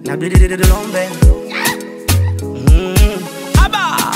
na bidididilombe mm. Aba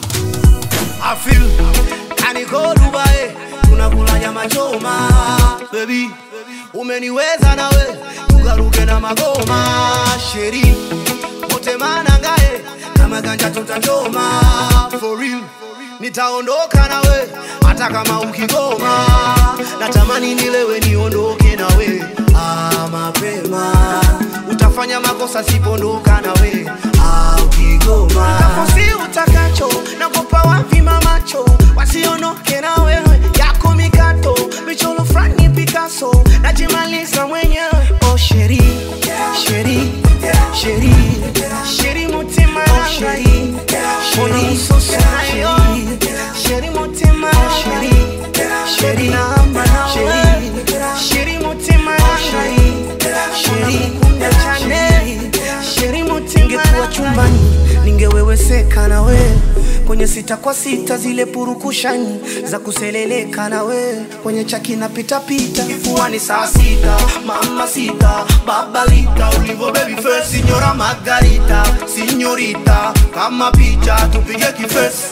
I feel kaniko Dubai tunakula nyama choma baby umeniweza nawe tukaruke na magoma sheri wote manangae kama ganja tutachoma for real nitaondoka nawe hata kama ukigoma natamani nilewe niondoke nawe ah, mapema utafanya makosa sipondoka nawe ah, ukigoma tafosi utakacho nakopa wavima macho wasionoke na wewe yako mikato michoro frani Picasso najimaliza mwenyewe oh sheri sheri sheri sheri mutima sheri sheri sosayo sheri mutima sheri sheri namba sheri sheri mutima sheri sheri kunda chane sheri mutima ningekuwa chumbani ningeweweseka na we kwenye sita kwa sita zile purukushani za kuseleleka na we kwenye chaki na pitapita kifuani saa sita mama sita babalita ulivo baby face signora margarita signorita kama picha tupige kifesi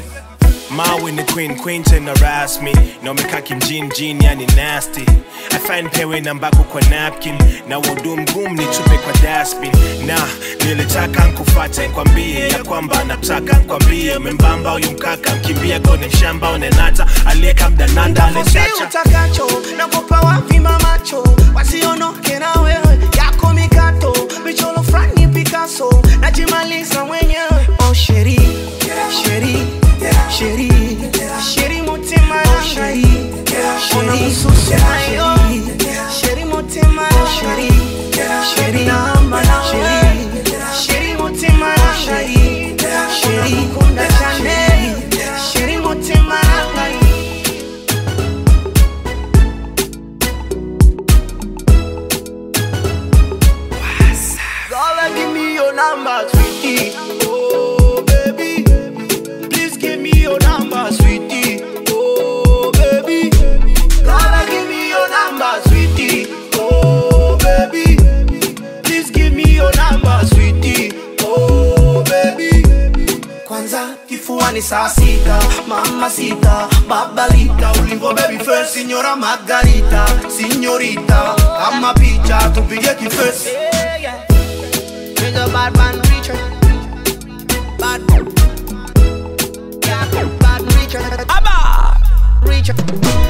Mawe ni queen queen tena rasmi na umekaa kimjini jini yani nasty afan pewe nambako kwa napkin na wudu mgumu nitupe kwa dasbin na nilitaka nkufate nkwambie ya kwamba nataka nkwambie membamba huyu mkaka mkimbia kone mshamba unenata aliyeka mdananda Nafasi alechacha utakacho nakupa wavima macho wasionoke na wewe yako mikato michoro frani Picasso najimaliza mwenyewe oh sheri sheri sheri sheri mutima oh sheri sheri susayo sheri mutima sheri sheri namba sheri sheri mutima sheri sheri kunda chane sheri mutima Gotta give me your number, sweetie. Oh, baby. Please give me your number, sweetie. Oh, baby. Gotta give me your number, sweetie. Oh, baby. Please give me your number, sweetie. Oh, baby. Kwanza kifuani saa sita, mama sita, babalita, ulivo baby face, signora Margarita, signorita, kama picha tupige kifesi. He's a bad man preacher. Bad Yeah, bad preacher. Abba! Preacher.